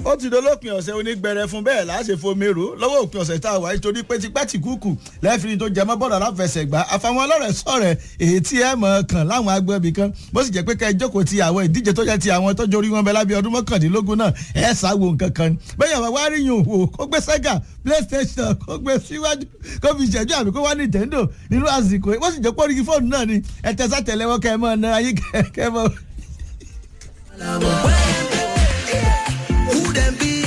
ó ti dolópin ọ̀sẹ̀ onígbẹrẹ fún bẹ́ẹ̀ láṣẹ fomero lọ́wọ́ òpin ọ̀sẹ̀ tá a wáyé torí pé tipẹ́tì kúkú lẹ́fìrí tó jẹmọ́ bọ́ọ̀lù aláfẹsẹ̀gbá àfàwọn ọlọ́rẹ̀ sọ̀rẹ̀ èyí tí ẹ mọ̀ kàn láwọn agbẹ́bí kan bó sì jẹ́ pé ká ẹ jókòó ti àwọn ìdíje tó jẹ́ ti àwọn tọ́jú orí wọn bẹ lábẹ́ ọdún mọ́kàndínlógún náà ẹ sáwo nǹkan kan ni bẹ́ẹ̀ yàrá wá rí yùn wò kó gbé sẹ́gà playstation kó gbé síwájú kó fi ìṣẹ́jú àbí kó wá nintendo nínú àsìkò bó sì jẹ́ pé orí fóònù náà ni ẹ tẹ́sà tẹ̀lẹ́wọ́ kẹ́ ẹ mọ́ ọ̀nà ayé kẹ́ ẹ mọ́. Who them be?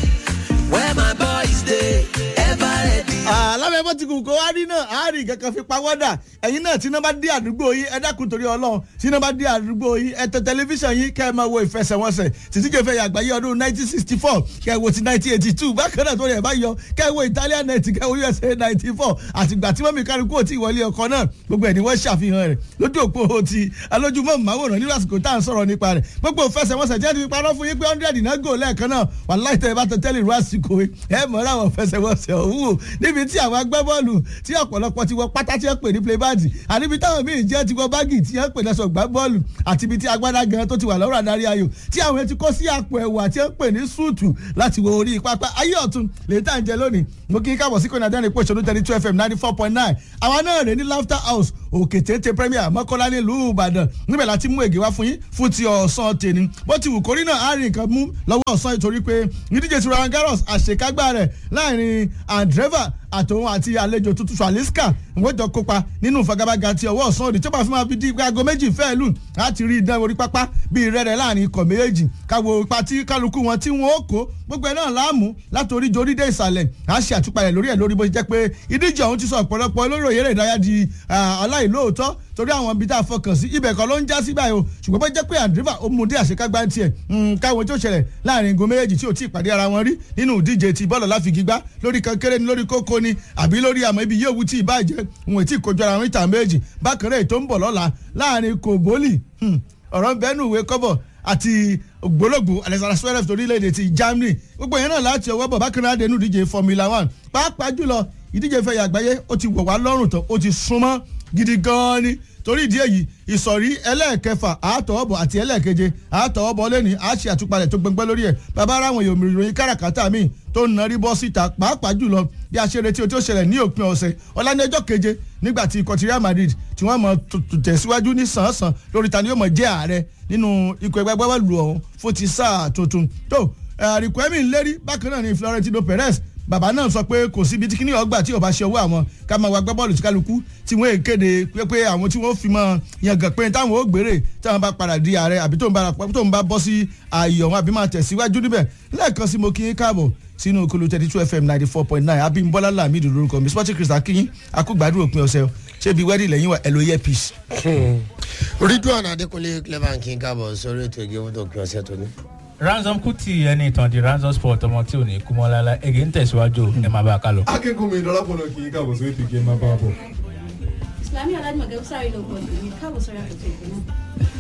Where my boys dey? Ever ready? alábẹ́ bó ti kù kó wá rí náà àárín kankan fi pa wọ́dà ẹ̀yin náà tí iná bá dé àdúgbò yín ẹ dákun torí ọlọ́run tí iná bá dé àdúgbò yín ẹ tẹ tẹlifíṣàn yín kẹ́ ẹ máa wo ìfẹsẹ̀wọnsẹ̀ títí kẹfẹ́ yàgbáyé ọdún 1964 kẹ́ ẹ wo ti 1982 bákan náà tó rẹ̀ bá yọ kẹ́ ẹ wo Italian net kẹ́ ẹ wo USA 94 àtìgbà tí mọ́mí kálukú ò tí ì wọlé ọkọ náà gbogbo ẹ̀ ni wọ́n ṣàfihàn rẹ̀ lójú òpó ti alójúmọ́ màwòrán nílùú àsìkò tá à ń sọ̀rọ̀ nípa rẹ̀ gbogbo ìfẹsẹ̀wọnsẹ̀ tí wọ́n ti fi parọ́ fún yín pé hundred náà gò lẹ́ẹ̀kan náà wàláì tẹ́ ẹ bá tẹ tẹ́lẹ̀ ìlú àsìkò ẹ mọ̀ ọ́ láwọn ìfẹsẹ̀wọnsẹ̀ òun wò níbi tí àwọn agbábọ́ọ̀lù tí ọ̀pọ̀lọpọ̀ ti wọ pátá tí wọ́n pè ní playback àníbi táwọn míì jẹ́ ti wọ báàgì tí wọ́n pè lẹ́sọ̀ gbá bọ́ọ̀lù àti ibi tí agbádá gan tó ti wà lọ́rọ̀ adarí ayò tí àwọn ti kó sí àpò ẹ̀wà tí wọ́n pè ní súùtù láti wo orí pápá ayé ọ̀tún lè tá à ń jẹ lónìí mo kí n káàbọ̀ sí kọ́nà dẹ́rìn pòṣónú thirty two fm ninety four point nine àwa náà rè ní laughter house òkè téńté premier mọ́kànlá nílùú ìbàdàn níbẹ̀ láti mú ègé wá fún yín fún ti ọ̀sán tèmi bó ti wù kórí náà á rìn nǹkan mú lọ́wọ́ ọ̀sán ìtorí pé ìdíje ti Roland Garros àṣekágbá rẹ̀ láàrin andreva àtòun àti àlejò tuntun swaliska wọ́n jọ kópa nínú ìfagagbága ti ọwọ́ ọ̀sán òdì tí ó bá fi máa fi di aago méjì fẹ́ẹ́ lù láti rí idán orí pápá bíi rẹ́rẹ́ láàrin ikọ̀ méjèèjì káwo ipa tí kálukú wọn tí wọ́n ó kó gbogbo ẹ̀ náà láàmú látòrí jorí dé ìsàlẹ̀ á ṣe àtúpalẹ̀ lórí ẹ̀ lórí bó ṣe jẹ́ pé ìdíje ọ̀hún ti sọ ọ̀pọ̀lọpọ̀ olórí òyèrè ìdárayá di aláìlóòótọ́ torí àwọn ibi tá a fọkàn sí ibẹ̀ kan ló ń já sí báyìí o ṣùgbọ́n bó jẹ́ pé àdúrà ó mú dé àṣekágbá ń tiẹ̀ káwọn tí ó ṣẹlẹ̀ láàrin igun méjèèjì tí ò tí ì pàdé ara wọn rí nínú ìdíje ti bọ́ọ̀lù láfigigbá lórí kankéré ni lórí kókó ni àbí lórí àmọ́ ibi yóò wú tí ì bàjẹ́ òun ètí ìkojú ara wọn ìta méjì bákan náà ètò ń bọ̀ lọ́la láàrin kòbólì ọ̀rọ̀ ń bẹ́nu ìwé kọ́bọ̀ àti ògbólógbò alexander zverev torílẹ̀-èdè ti germany gbogbo yẹn náà láti ọwọ́ bọ̀ bákan náà dẹnu ìdíje formula one pàápàá jùlọ ìdíje ìfẹ̀yà àgbáyé ó ti wọ̀ wá lọ́rùn tán ó ti súnmọ́ gidi gan-an ni torí ìdí èyí ìsọ̀rí ẹlẹ́ẹ̀kẹfà àátọ̀ọ́bọ̀ àti ẹlẹ́ẹ̀keje àátọ̀ọ́bọ̀ lẹ́ni àṣẹ àtúpalẹ̀ tó gbẹngbẹ́ lórí ẹ̀ bàbá ara àwọn èèyàn ìròyìn káràkátà míì tó ń narí bọ́ síta pàápàá jùlọ bí a ṣe retí o tí ó ṣẹlẹ̀ ní òpin ọ̀sẹ̀ ọ̀la ní ọjọ́ keje nígbà tí ikọ̀ ti Real Madrid tí wọ́n mọ̀ tẹ̀síwájú ní sàn-án lórí ta ni yóò mọ̀ jẹ́ ààrẹ nínú ikọ̀ ẹgbẹ́ gbẹ́wẹ́lú ọ̀hún fún ti sáà tuntun tó àríkù ẹ̀mí ń lérí bákan náà ni Florentino Perez bàbá náà sọ pé kò síbi tí kíní ọgbà tí ò bá ṣe owó àwọn ká máa wá gbá bọ́ọ̀lù tí kálukú tí wọ́n kéde pé àwọn tí wọ́n fi mọ́ yangàn pé táwọn ó gbèrè táwọn bá padà di ààrẹ àbí tó ń bá bọ́ sí ààyè ọ̀hún àbí máa tẹ̀síwájú níbẹ̀ lẹ́ẹ̀kan sí mo kí yín káàbọ̀ sínú okolo thirty two fm ninety four point nine abimbola lamidu lórúkọ mi sporting crystal kíyín akúgbàdúrà òpin ọ̀sẹ̀ ṣé ibi wẹ́ẹ̀dì lẹ́yìn wa ẹ̀lò earpiece. ridwan adekunle clever king káàbọ̀ sórí ètò ìgéwọ́n tó kí ọ̀sẹ̀ tó ní ransom kuti ẹni ìtàn di ransom sport ọmọ tí ò ní kú mọ́ lálá ege ń tẹ̀síwájú ẹ máa bá a kálọ. akẹ́kọ̀ọ́ mi lọ́lápọ̀lọ́ kì í káàbọ̀ sórí ètò ìgé máa bá a bọ̀. Islami Alhaji Magabu sáré lọ gbọ́dọ̀ ní káàbọ̀ sọ́ra ètò ìgbìmọ̀.